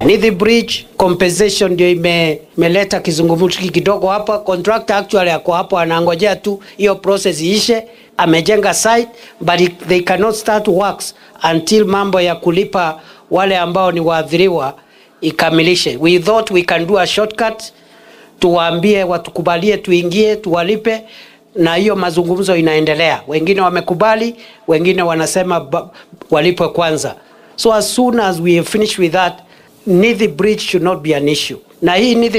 Nithi Bridge compensation ndio ime, imeleta kizungumkuti kidogo hapa. Contractor actually ako hapo anangojea tu hiyo process iishe. Amejenga site but it- they cannot start works until mambo ya kulipa wale ambao ni waathiriwa ikamilishe. We thought we can do a shortcut, tuwaambie watukubalie, tuingie, tuwalipe na hiyo mazungumzo inaendelea. Wengine wamekubali, wengine wanasema ba- walipwe kwanza. So as soon as we finish with that, Nithi Bridge should not be an issue. Na hii Nithi